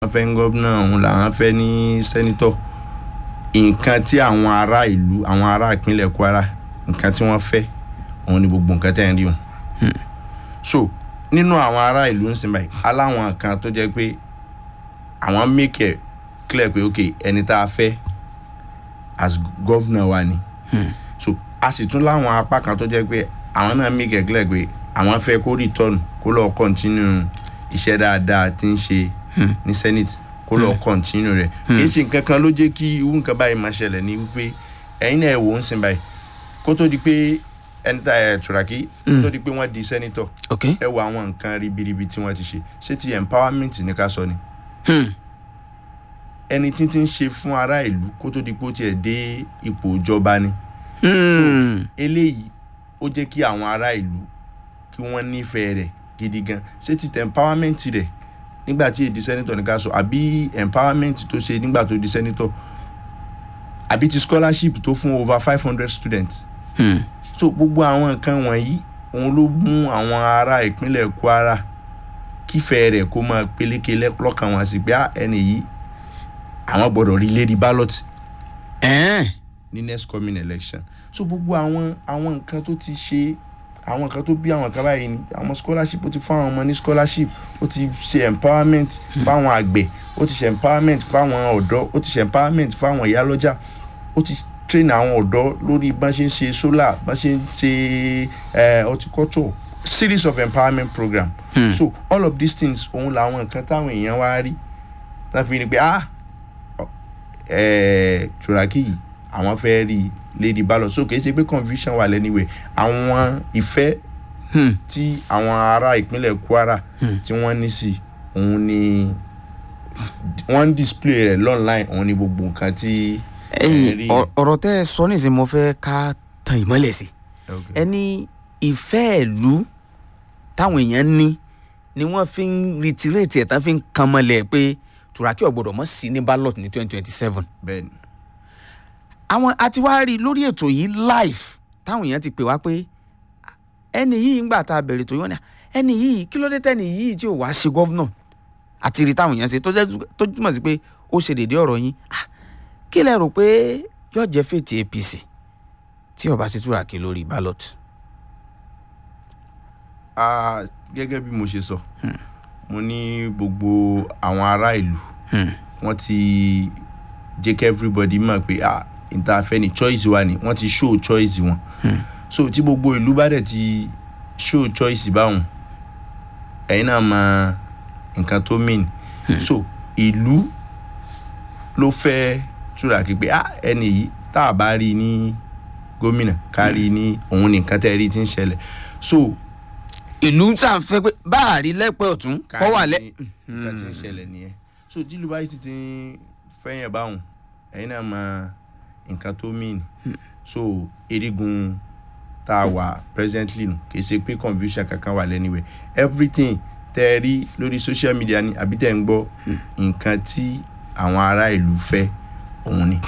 wọ́n fẹ́ ní gómìnà òun làwọn fẹ́ ní sẹ́nitọ̀ nǹkan tí àwọn ará ìlú àwọn ará ìpínlẹ̀ kwara nǹkan tí wọ́n fẹ́ òun ni gbogbo nǹkan tẹ́ ń rí wọn. so nínú àwọn ará ìlú ń sìn báyìí aláwọn kan tó jẹ́ pé àwọn make it clear pé ok ẹni tá a fẹ́ as governor wa ni. so a sì tún láwọn apá kan tó jẹ́ pé àwọn náà make it clear pé àwọn fẹ́ kó return kó lọ́ọ́ continue iṣẹ́ dáadáa tí ń ṣe ní senate kó lọ́ọ́ continue rẹ̀ kì í ṣe nǹkan kan ló jẹ́ kí irú nǹkan báyìí máa ṣẹlẹ̀ ní wípé ẹ̀yin náà ẹ̀ wò ń sìn báyìí kó tó di pé ẹni tá ẹ̀ tùràkì kó tó di pé wọ́n di senator ok ẹ wo àwọn nǹkan ribiribi tí wọ́n ti ṣe ṣé ti empowerment ní ká sọ ni hmm. ẹni tí ti ń ṣe fún ará ìlú kó tó di pé ó tiẹ̀ dé ipò ìjọba ni Hmm. eléyìí ó jẹ́ kí àwọn ará ìlú kí wọ́n nífẹ̀ẹ́ rẹ̀ gidi gan ṣé ti tẹ empowerment rẹ̀ nígbà tí èdè senator ní ká sọ àbí empowerment tó ṣe nígbà tó di senator àbí ti scholarship tó fún over five hundred students Hmm. so gbogbo àwọn nǹkan wọ̀nyí òun ló mú àwọn ará ìpínlẹ̀ kwara kífẹ̀ẹ́ rẹ̀ kó máa peléke lẹ́- lọ́kàn wọn sí pé "Ah, ẹni yìí àwọn gbọ́dọ̀ rí lady ballot Ẹ̀ẹ́n. ní next coming election so gbogbo àwọn àwọn nǹkan tó ti ṣe àwọn nǹkan tó bí àwọn nǹkan báyìí ni àwọn scholarship ó ti fún àwọn ọmọ ní scholarship ó ti ṣe empowerment fáwọn àgbẹ̀ ó ti ṣe empowerment fáwọn ọ̀dọ́ ó ti ṣe empowerment fáwọn ìyálọ́jà ó ti train àwọn ọ̀dọ́ lórí bá ṣe ń ṣe solar bá ṣe ń ṣe eh, horticulture series of empowerment program Hmm. so all of these things òun làwọn nǹkan táwọn èèyàn wá rí láti fi ni pé ah eh, turaki yìí àwọn fẹ́ rí lady ballot so kì í ṣe pé confusion wà lẹ́niwẹ̀ àwọn ìfẹ́ Hmm. tí àwọn ará ìpínlẹ̀ kwara tí wọ́n ní sí òun ni wọ́n ń display rẹ̀ online òun ni gbogbo nǹkan tí ẹ̀yin rí. ọ- ọ̀rọ̀ tẹ́ ẹ sọ nísìnyí mo fẹ́ ká tan ìmọ́lẹ̀ sí Okay. ẹni ìfẹ́ ìlú táwọn èèyàn ní ni wọ́n fi ń retirate ẹ̀ tán fi ń kan mọ́lẹ̀ pé turaki ọ̀gbọ́dọ̀ mọ̀ sí ní ballot ní twenty twenty seven bẹ́ẹ̀ni àwọn àti wá rí i lórí ètò yìí live táwọn èèyàn ti pè wá pé ẹni yìí ń gbà tá a bẹ̀rẹ̀ tó yọ̀ ní ẹni yìí kí ló dé tẹ́ni yìí tí ò wá ṣe gọ́vnọ̀ àti rí táwọn èèyàn ṣe tó jẹ́ tó túmọ̀ sí pé ó ṣe dédé ọ̀rọ̀ yín Ah, kí lẹ rò pé yóò jẹ́ fètì apc tí ó bá ṣe túràkì lórí ballot. Ah, gẹ́gẹ́ bí mo ṣe sọ mo ní gbogbo àwọn ará ìlú Hmm. wọ́n ti jẹ́ kí everybody mọ̀ pé ah ìtafẹ́ ni choice wa ni wọ́n ti show choice wọn so tí gbogbo ìlú bá dẹ̀ ti show choice báwọn ẹ̀yin náà mọ nǹkan tó mean so ìlú ló fẹ́ túràkì pé ah ẹni yìí tá a bá rí i ní gómìnà ká rí i ní òun nìkan tẹ́ ẹ rí i ti ń ṣẹlẹ̀ so ìlú tá à ń fẹ́ pé báàrí lẹ́pẹ́ ọ̀tún kọ́ wà lẹ́. nǹkan tí ń ṣẹlẹ̀ nìyẹn so tí lubai ti ti ń fẹ́yàn báwọn ẹ̀yin náà mọ nǹkan tó mean so erigun tá a wà presently nù kì í ṣe pé confusion kankan wà lẹ́niwẹ̀ everything tẹ́ ẹ rí lórí social media ni àbí tẹ́ ẹ ń gbọ́ nǹkan tí àwọn ará ìlú fẹ́ òun ni.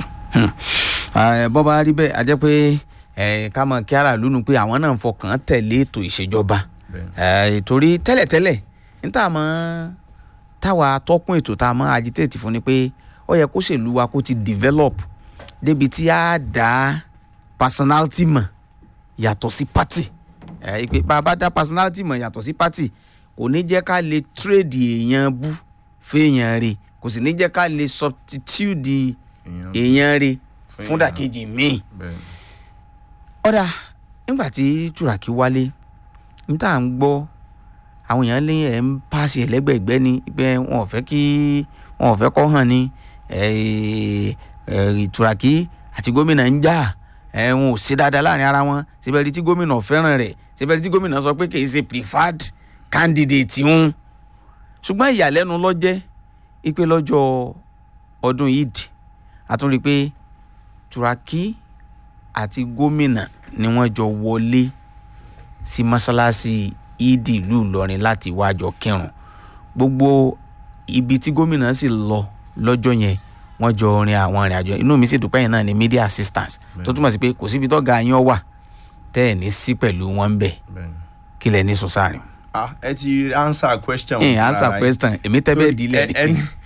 bọ́ bá rí bẹ́ẹ̀ a jẹ́ pé eh, ká mọ̀ kí aráàlú nu pé àwọn náà ń fọkàn tẹ̀lé ètò ìṣèjọba Bẹ́ẹ̀ni. Eh, torí tẹ́lẹ̀tẹ́lẹ̀ ní tá a mọ̀ táwa tọ́kùn ètò tá a mọ̀ agitate fún ni pé ó yẹ kó ṣèlú wa kó ti develop débi tí a dá personality mọ̀ yàtọ̀ sí party Eh, pé bá a bá dá personality mọ̀ yàtọ̀ sí party kò ní jẹ́ ká lè trade èèyàn bú fèèyàn rè kò sì ní jẹ́ ká lè substitute Èèyàn- èèyàn rè Fún fún èèyàn. dàkejì míì bẹ́ẹ̀ni. ọ̀dà nígbà tí túràkì wálé ní tá à ń gbọ́ àwọn èèyàn lé ẹ̀ ń pàṣẹ ẹlẹ́gbẹ̀ẹ́gbẹ́ ni pé wọn ò fẹ́ kí wọn ò fẹ́ kọ́ hàn ní ẹ̀, ẹ̀, túràkì àti gómìnà ń jà ẹ̀, wọn ò ṣe dáadáa láàrin ara wọn síbẹ̀ rí tí gómìnà fẹ́ràn rẹ̀ síbẹ̀ rí tí gómìnà sọ pé kì í ṣe preferred candidate ń ṣùgbọ́n ìyàlẹ́nu ló jẹ́ ipe lọ́jọ́ ọdún yìí àtúnrí pé túràkì àti gómìnà ni wọ́n jọ wọlé sí mọ́ṣáláṣí ìdí ìlú ìlọrin láti wájọ kírun gbogbo ibi tí gómìnà sì lọ lọ́jọ́ yẹn wọ́n jọ rin àwọn ìrìn àjò inú mi sì dúpẹ́ yẹn náà ní media assistance tó túmọ̀ sí pé kò síbi tó ga yín ọ wà tẹ́ ẹ̀ ní sí pẹ̀lú wọn ń bẹ̀ bẹ́ẹ̀ni. kí lẹ ní sọ sáàrin. ah ẹ ti answer question. ẹ̀ fúnra answer yín. question èmi tẹ́ bẹ́ẹ̀ di Ẹ- lẹ́ni. ẹni